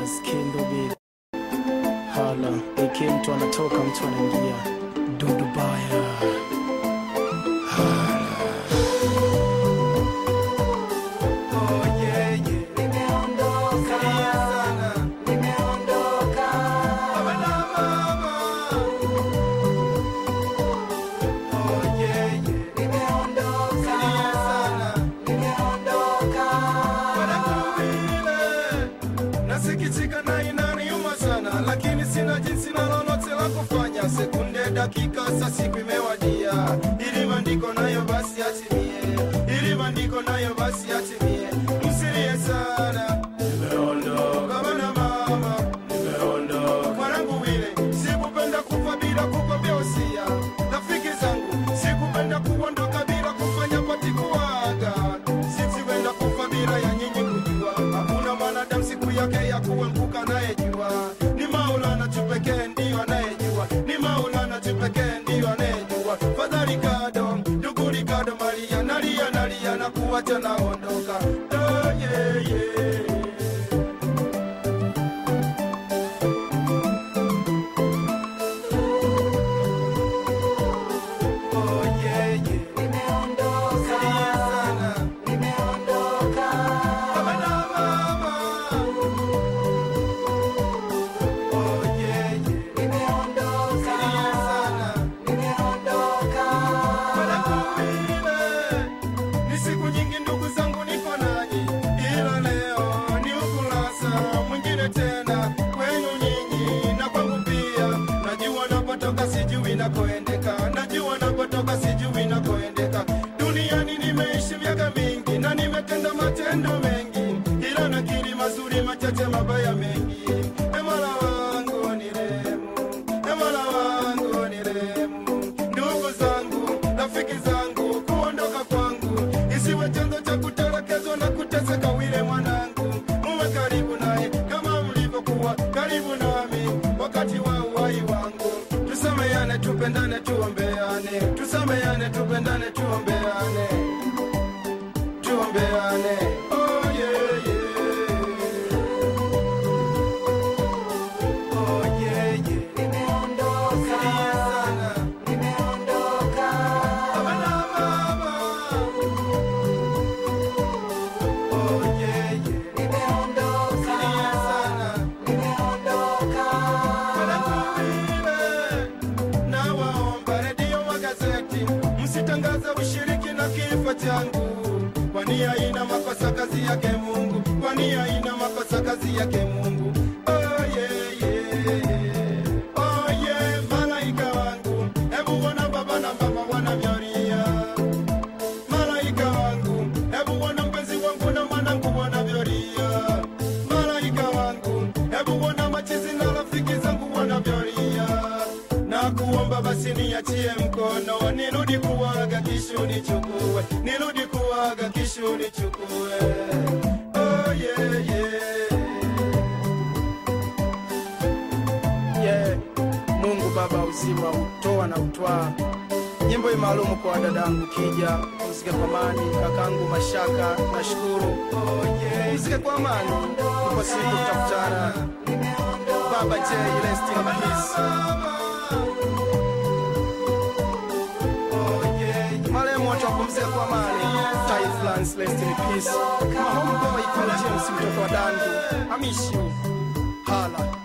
nasikia ndubiri hala iki mtu anatoka mtu anaingia dudu baya Nasikitika na inaniuma sana, lakini sina jinsi na lolote la kufanya. Sekunde, dakika, saa siku imewadia, ili maandiko nayo basi atimie, ili maandiko nayo basi atimie. Msilie sana, nimeondoka bana mama, nimeondoka mwanangu wile, sikupenda kufa bila kukwambia usia. Rafiki zangu, sikupenda kuondoka bila kufanya pati kuaga, sikuenda kufa bila ya nyinyi kujua. Hakuna mwanadamu siku yake ya kuanguka anayejua, ni Maulana tu pekee ndiyo anayejua, ni Maulana tu pekee ndiyo anayejua. Fadhali kado, ndugu Ricardo Maria, nalia nalia na kuacha naondoka. Oh, yeah, yeah. Oh, yeah, yeah. Salia sana. Baba na mama. Oh, yeah, yeah. Salia sana. Wanakuwile. Ni siku nyingi ndugu zangu niko nanyi, ila leo ni ukurasa mwingine tena kwenu nyinyi na kwangu pia. Najua napotoka sijui nakoendeka, najua napotoka sijui nakoendeka. Duniani nimeishi miaka mingi na nimetenda matendo mengi, ila nakiri mazuri machache, mabaya mengi. E Mola wangu nirehemu, e Mola wangu nirehemu. Ndugu zangu, rafiki zangu, kuondoka kwangu isiwe chanzo cha kutelekezwa na kuteseka. Wile mwanangu, muwe karibu naye kama mlivyokuwa karibu nami wakati wa uhai wangu. Tusameane, tupendane, tuombeane, tusameane, tupendane, tuombeane, tuombeane. Oh, yeah, yeah. Oh, yeah, yeah. Salia sana. Baba na mama. Oh, yeah, yeah. Salia sana. Wanakuwile. Nawaomba redio, magazeti, msitangaze ushiriki na kifo changu, kwani haina makosa kazi yake Mungu, kwani haina makosa kazi yake Mungu. Oh, yeah, yeah. Oh, yeah, malaika wangu, hebu ona baba na mama wanavyolia malaika wangu, hebu ona mpenzi wangu na mwanangu wanavyolia. Malaika wangu, hebu ona machizi na rafiki zangu wanavyolia. Na kuomba basi niachie mkono, nirudi kuwaga kisha nichukue, nirudi kuwaga kisha nichukue. Oh, yeah, yeah. yeah. mungu baba uzima utoa na utwaa nyimbo hii maalumu kwa dadangu kija mzike kwa amani kakangu mashaka nashukuru mzike kwa amani kwa siku tutakutana baba j rest in peace marehemu wote wapumzike kwa amani Typhlands, rest in peace mahomboy kwa james mtoto wa dangu amishi hala